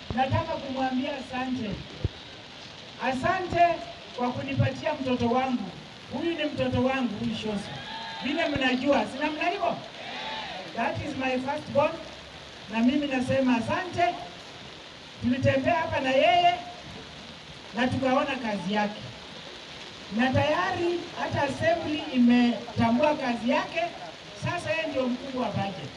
nataka kumwambia asante, asante kwa kunipatia mtoto wangu. Huyu ni mtoto wangu, huyu Shoso, vile mnajua, si namna hivyo? That is my first born, na mimi nasema asante. Tulitembea hapa na yeye na tukaona kazi yake, na tayari hata assembly imetambua kazi yake. Sasa yeye ndio mkuu wa budget.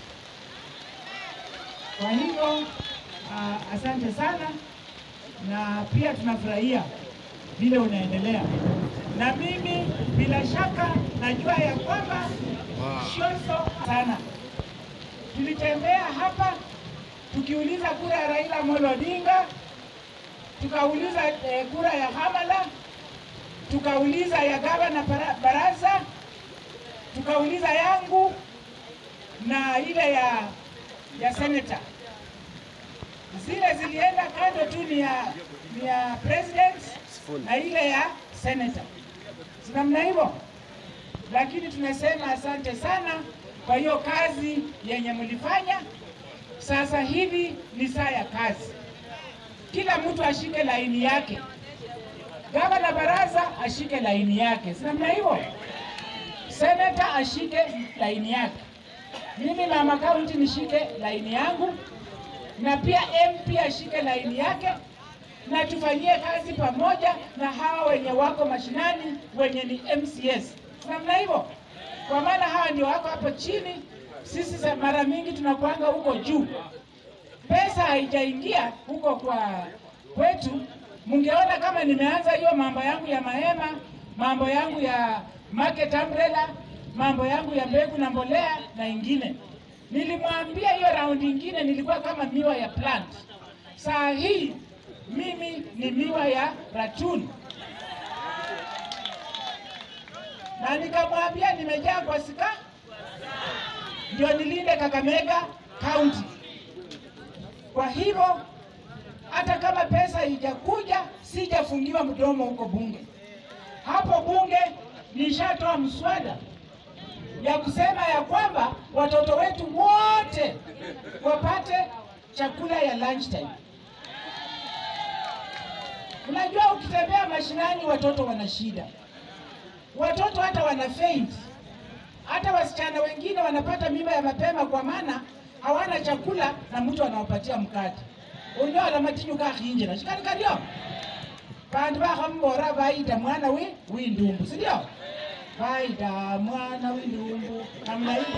Kwa hivyo uh, asante sana, na pia tunafurahia vile unaendelea, na mimi bila shaka najua ya kwamba Shoso sana. Tulitembea hapa tukiuliza kura ya Raila Amolo Odinga, tukauliza eh, kura ya Hamala, tukauliza ya gavana bara- Baraza, tukauliza yangu na ile ya ya senator. Zile zilienda kando tu ni ya, ni ya president na ile ya senator, si namna hivyo? Lakini tunasema asante sana kwa hiyo kazi yenye mlifanya. Sasa hivi ni saa ya kazi, kila mtu ashike laini yake, gavana Baraza ashike laini yake, si namna hivyo? Senata ashike laini yake, mimi mama kaunti nishike laini yangu, na pia MP ashike laini yake, na tufanyie kazi pamoja na hawa wenye wako mashinani wenye ni MCS, si namna hivyo? Kwa maana hawa ndio wako hapo chini, sisi sa- mara mingi tunakuanga huko juu pesa haijaingia huko kwa kwetu. Mungeona kama nimeanza hiyo mambo yangu ya mahema, mambo yangu ya market umbrella, mambo yangu ya mbegu na mbolea na ingine. Nilimwambia hiyo raundi ingine nilikuwa kama miwa ya plant. Saa hii mimi ni miwa ya ratuni, na nikamwambia nimejaa kwa sika, ndio nilinde Kakamega County. Kwa hivyo hata kama pesa haijakuja, sijafungiwa mdomo huko bunge. Hapo bunge nishatoa mswada ya kusema ya kwamba watoto wetu wote wapate chakula ya lunchtime. Unajua, ukitembea mashinani watoto wana shida, watoto hata wana faint, hata wasichana wengine wanapata mimba ya mapema kwa maana hawana chakula na mtu anawapatia mkate unyola matinyu kakhinjira shikali kalio bandu bakhambora bayita mwana wi windumbu sindio bayita mwana windumbu namna hiyo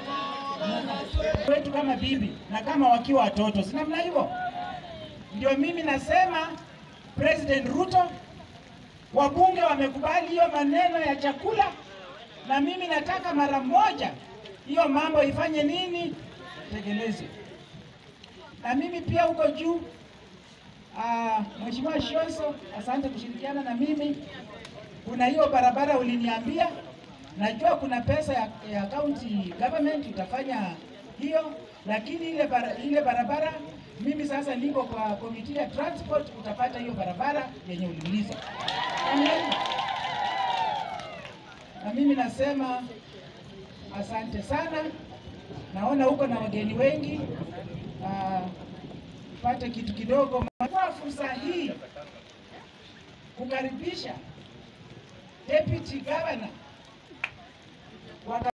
wetu kama bibi na kama wakiwa watoto si namna hivyo ndio mimi nasema President Ruto wabunge wamekubali hiyo maneno ya chakula na mimi nataka mara moja hiyo mambo ifanye nini tekelezwe na mimi pia huko juu. ah, Mheshimiwa Shoso, asante kushirikiana na mimi. Kuna hiyo barabara uliniambia, najua kuna pesa ya, ya county government utafanya hiyo, lakini ile, bara, ile barabara mimi sasa niko kwa komiti ya transport, utapata hiyo barabara yenye uliuliza. Amen. Na mimi nasema asante sana. Naona huko na wageni wengi ah, pate kitu kidogo. Kwa fursa hii kukaribisha deputy governor wa